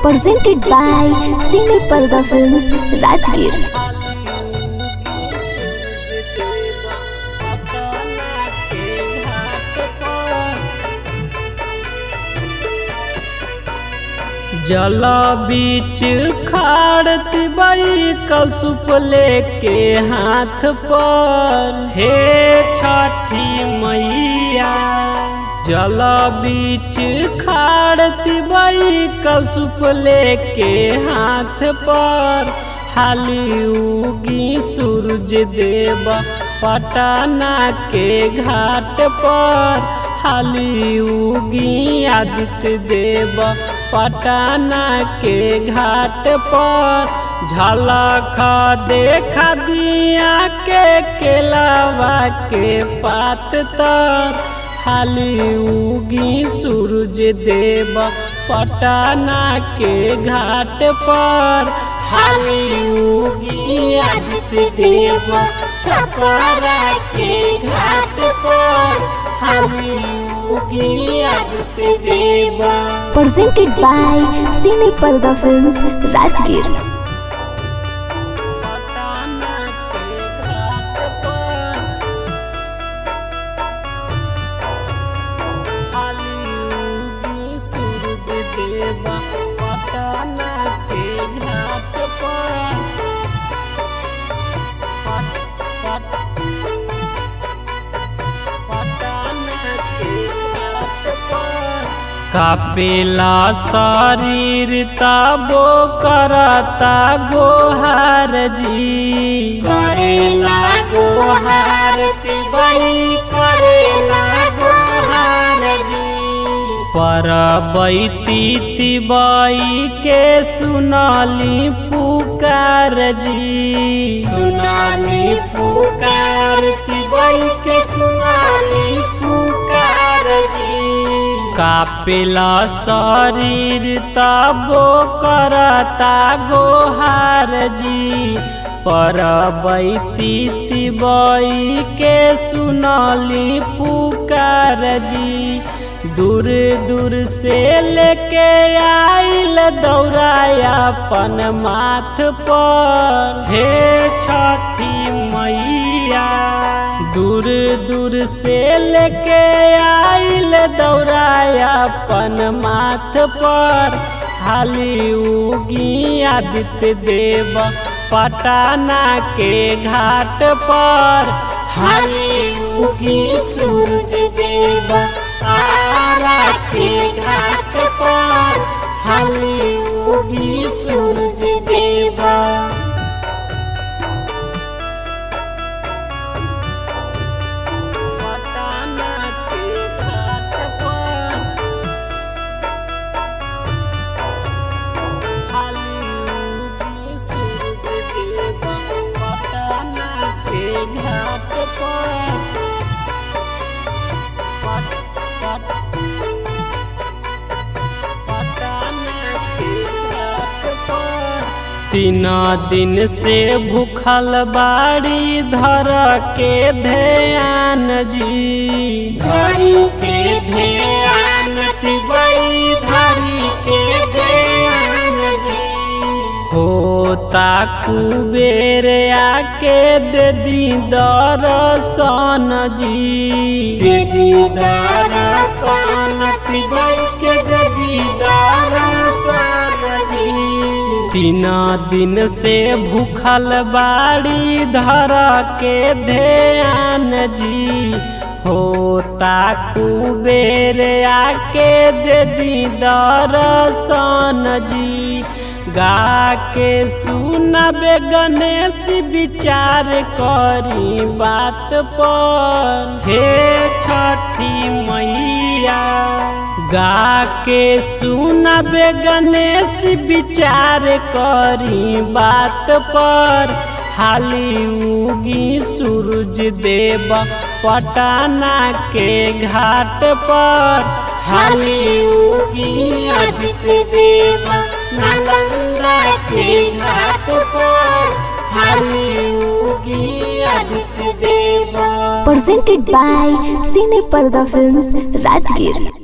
presented by Cine Parda Films, Rajgir. जल बीच खाड़ती बाई कल सुप लेके हाथ पर हे छठी मैया जल बीच खाड़ती बाई कल सुप लेके हाथ पर हाली उगी सूरज देव पटना के घाट पर हाली उगी आदित्य देव पटना के घाट पर झलक देखा दिया के केलावा के पात तर हाली उगी सूरज देव पटना के घाट पर हाली उगी आदित्य देव छपरा के घाट पर हाली उगी आदित्य देव Presented by Cine Parda Films, Rajgir. Patna के घाट पर हाली उगी सूरज देव पटना के घाट पर पट पट पटना के घाट पर कापेला शरीर तबो करता गोहार जी करेला गोहार तिबई करेला गोहार जी पर बैती तिबई के सुनली पुकार जी सुनाली पुकार तिबई के सुनाली पुकार जी कापेला शरीर तबो करता गोहार जी पर बैती तिबई के सुनली पुकार जी दूर दूर से लेके आइल दौड़ाया अपन माथ पर हे छठी मैया दूर दूर से लेके आइल दौड़ाया अपन माथ पर हाली उगी आदित्य देव पटना के घाट पर हाली उगी सूरज देव तारा के घाट पर हाली उगी सूरज देव पटना के घाट पर हाली उगी सूरज देव पटना के घाट पर पट पट पटना के घाट पर तीन दिन से भूखल बाड़ी धर के ध्यान जी धरी के ध्यान तिबई धरी के ध्यान जी होता कुबेर आके दे दी दर्शन जी दीदी दरसन तिबई के दीदी दरसन जी तीन दिन से भूखल बाड़ी धर के ध्यान जी होता कुबेर आके दे दी दर्शन जी गा के सुनबे गणेश विचार करी बात पर हे छठी मैया गा के सुनबे गणेश विचार करी बात पर हाली उगी सूरज देव पटना के घाट पर हाली उगी आदित्य देव नालंदा के घाट पर हाली उगी आदित्य देव Presented by Cine Parda Films, Rajgir.